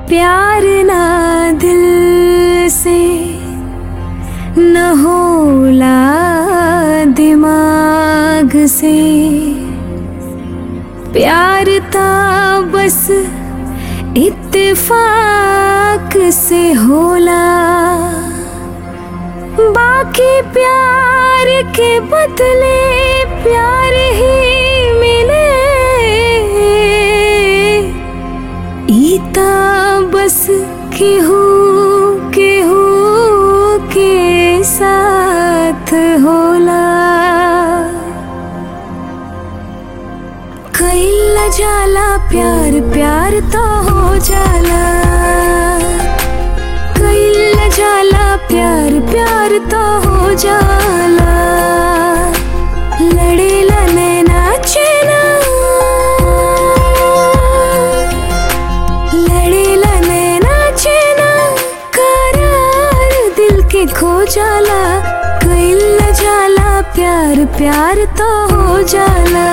प्यार ना दिल से न होला दिमाग से प्यार ता बस इत्तेफाक से होला बाकी प्यार के बदले प्यार ही मिले ईता बस केहू केहू के साथ होला कैला जाला प्यार प्यार तो हो जाला कैला जाला प्यार प्यार तो हो जाला लड़ेला नैना चेना लड़ेला नैना चेना करार दिल के खो जाला कैला जाला प्यार प्यार तो हो जाला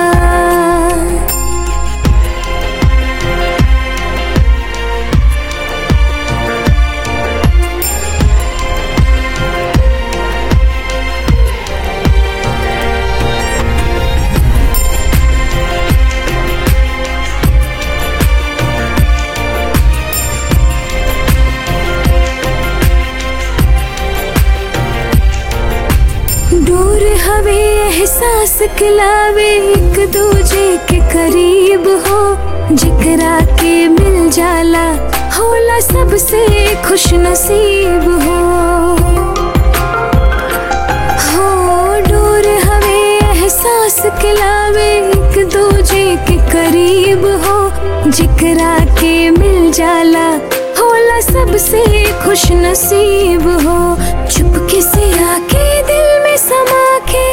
दूर हवे एहसास खिलावे एक दूजे के करीब हो जिकरा के मिल जाला होला सबसे खुश नसीब हो हो दूर हवे एहसास खिलावे एक दूजे के करीब हो जिकरा के मिल जाला होला सबसे खुश नसीब हो चुपके से आके दिल में समा के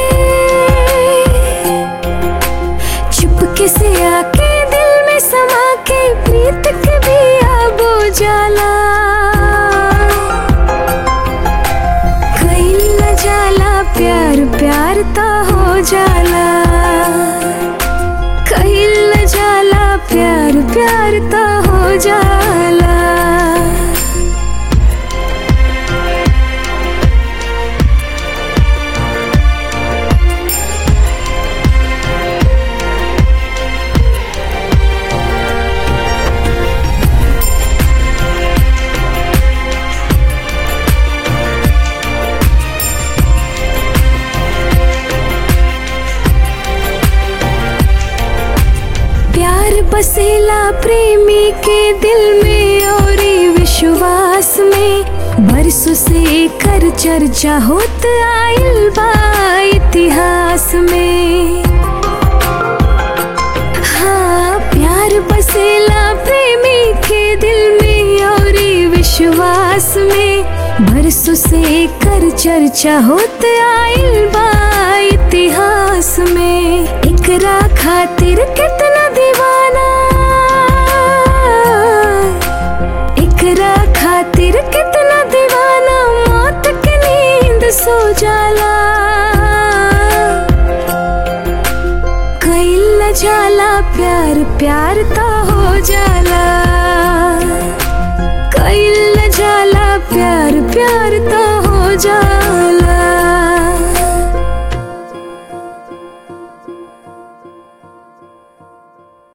चुपके से आके दिल में समा के प्रीत के भी आबो जाला कैला जाला प्यार प्यार ता हो जाला कैला जाला प्यार प्यार ता हो जाला प्यार बसेला प्रेमी के दिल में और विश्वास में बरसों से कर चर्चा होत आइल बा इतिहास में हाँ प्यार बसेला प्रेमी के दिल में और विश्वास में बरसों से कर चर्चा होत आइल बा इतिहास में एकरा खातिर कितना दीवाना एकरा खातिर कितना दीवाना मौत के नींद सो जाला कैला जाला प्यार प्यार तो हो जाला